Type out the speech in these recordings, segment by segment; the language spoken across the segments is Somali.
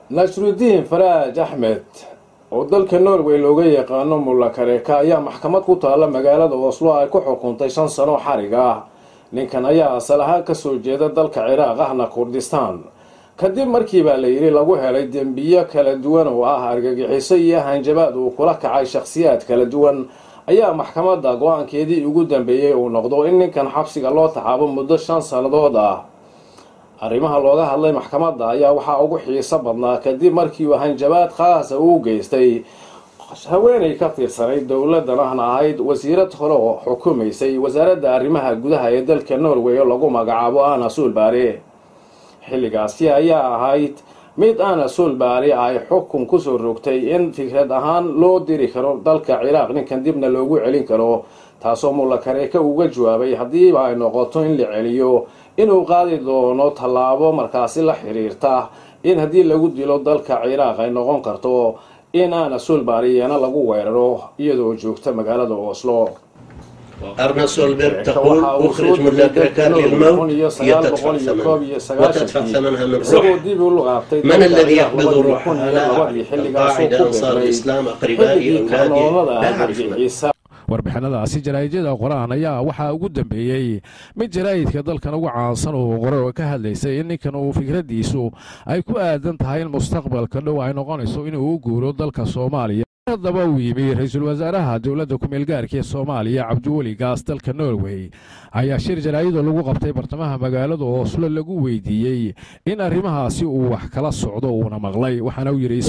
nashrudiin faraaj axmed oo dalka norway looga yaqaano mulla kareeka ayaa maxkamad ku taalla magaalada oslo ay ku xukuntay shan sano xarig ah ninkan ayaa asal ahaan kasoo jeeda dalka ciraaq ahna kurdistaan kadib markii baa la yidhi lagu helay dembiyo kala duwan oo ah argagixiso iyo hanjabaad uu kula kacay shakhsiyaad kala duwan ayaa maxkamadda go-aankeedii ugu dambeeyey uu noqdo in ninkan xabsiga loo taxaabo muddo shan sannadood ah arrimaha looga hadlay maxkamadda ayaa waxaa ugu xiiso badnaa kadib markii uu hanjabaad khaasa uu geystay haweenay ka tirsanayd dowladan ahna ahayd wasiirad hore oo xukumaysay wasaaradda arrimaha gudaha ee dalka norway oo lagu magacaabo ana suulbaare xilligaasi ayaa ahayd mid ana suulbaare ay xukun kusoo rogtay in fikrad ahaan loo diri karo dalka ciraaq ninkan dibna loogu celin karo taasoo mulla kareeka uga jawaabay haddiiba ay noqoto in la celiyo inuu qaadi doono tallaabo markaasi la xiriirta in haddii lagu dilo dalka ciraaq ay noqon karto in ana suulbaariyana lagu weeraro iyadoo joogta magaalada oslo أرنا سولبرغ تقول أخرج ملا كركان للموت يتدفع ثمنها وتدفع ثمنها من روح من الذي يقبض روحها لا أعرف القاعدة أنصار الإسلام أقربائي أولادي لا أعرف من warbixinadaasi jaraa'idada qoraan ayaa waxaa ugu dambeeyey mid jaraa'idka dalkan ugu caansan oo qore oo ka hadlaysay in ninkan uu fikraddiisu ay ku aadan tahay in mustaqbalka dhow ay noqonayso inuu u guuro dalka soomaaliya haddaba uu yimi ra-iisul wasaaraha dowladda ku-meelgaarka ee soomaaliya cabdiweli gaas dalka norway ayaa shir jaraa'idoo lagu qabtay bartamaha magaalada oslo lagu weydiiyey in arrimahaasi uu wax kala socdo uuna maqlay waxaana uu yidhi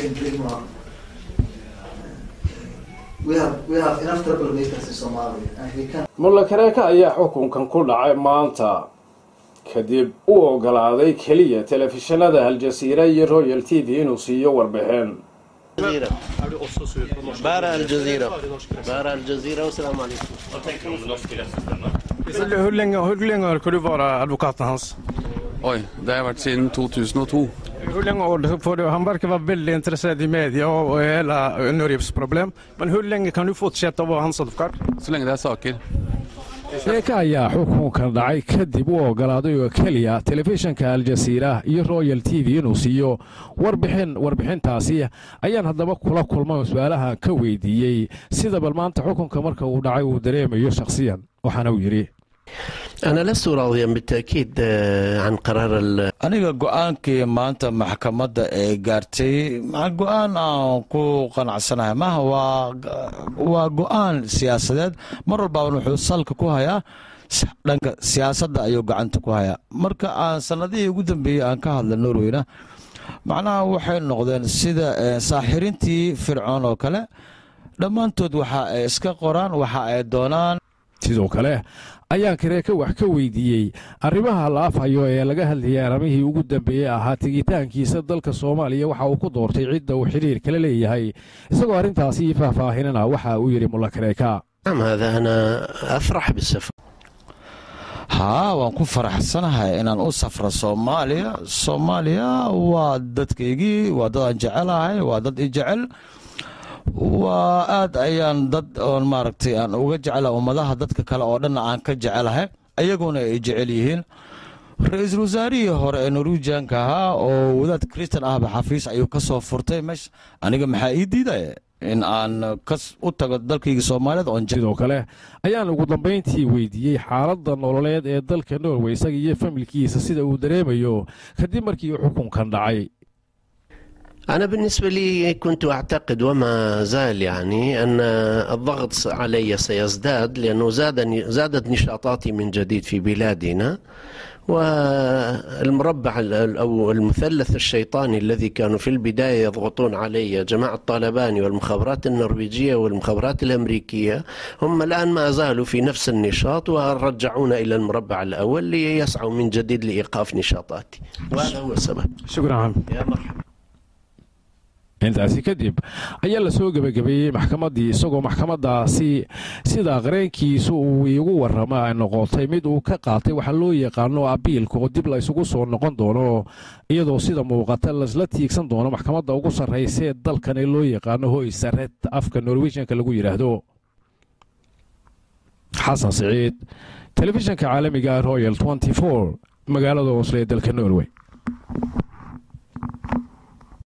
mulla kareeka ayaa xukunkan ku dhacay maanta kadib u ogolaaday keliya telefishinada aljasiira iyo royal t v inuu siiyo warbixin Bara Al-Jazeera. Bara Al-Jazeera och salam alaikum. Hur länge, hur länge har du vara advokaten hans? Oj, det har jag varit sedan 2002. Hur länge år får du? Han verkar vara väldigt intresserad i media och, och hela Norges problem. Men hur länge kan du fortsätta vara hans advokat? Så länge det är saker. sheeka ayaa xukunkan dhacay kadib u ogolaaday oo keliya telefishinka aljasiira iyo royal t v inuu siiyo warbixin warbixintaasi ayaan haddaba kula kulmay oo su-aalaha ka weydiiyey sida bal maanta xukunka marka uu dhacay uu dareemayo shakhsiyan waxaana uu yidhi أنا لست راضيا بالتأكيد عن قرار ال... aniga go-aankii maanta maxkamadda ee gaartay go-aan aan ku qanacsanahay maaha waa waa go-aan siyaasadeed mar walbaaban wuxuu salka ku hayaa dhanka siyaasadda ayuu gacanta ku hayaa marka aan sanadihii ugu dambeeyey aan ka hadla norweyna macnaha waxay noqdeen sida saaxirintii fircoon oo kale dhammaantood waxa ay iska qoraan waxa ay doonaan sidoo kale ayaan kareeka wax ka weydiiyey arrimaha la afhayo ee laga hadlayay arrimihii ugu dambeeyey ahaa tegitaankiisa dalka soomaaliya waxa uu ku doortay cidda uu xidhiir kala leeyahay isagoo arrintaasi faahfaahinana waxa uu yidhi mulla kareeka نعم هذا أنا أفرح بالسفر haa waan ku faraxsanahay inaan u safro soomaaliya soomaaliya waa dadkaygii waa dad aan jecelahay waa dad i jecel waa aad ayaan dad oon maaragtay aan uga jecela ummadaha dadka kale oo dhanna aan ka jecelahay ayaguna ay jecel yihiin ra-iisul wasaarihii hore ee norwijanka ahaa oo wadaad kristan ahba xafiis ayuu ka soo furtay meesha aniga maxaa ii diidaya in aan kas u tago dalkayga soomaaliyeed oon sidoo kale ayaan ugu dambayntii weydiiyey xaaladda nololeed ee dalka norway isaga iyo familkiisa sida uu dareemayo kadib markii uu xukunkan dhacay أنا بالنسبة لي كنت أعتقد وما زال يعني أن الضغط علي سيزداد لأنه زاد زادت نشاطاتي من جديد في بلادنا والمربع أو المثلث الشيطاني الذي كانوا في البداية يضغطون علي جماعة طالباني والمخابرات النرويجية والمخابرات الأمريكية هم الآن ما زالوا في نفس النشاط ورجعونا إلى المربع الأول ليسعوا من جديد لإيقاف نشاطاتي وهذا هو السبب شكرا يا مرحبا intaasi kadib ayaa la soo gebagabeeyey maxkamaddii isagoo maxkamadaasi sida qareenkiisu uu iigu warrama ay noqotay mid uu ka qaatay waxaa loo yaqaano abiilka oo dib la isugu soo noqon doono iyadoo sida muuqata lasla tiigsan doono maxkamadda ugu sarraysa ee dalkan ee loo yaqaano hoy sared afka norwejianka lagu yidhaahdo xasan siciid telefishinka caalamiga royal magaalada oslo ee dalka norway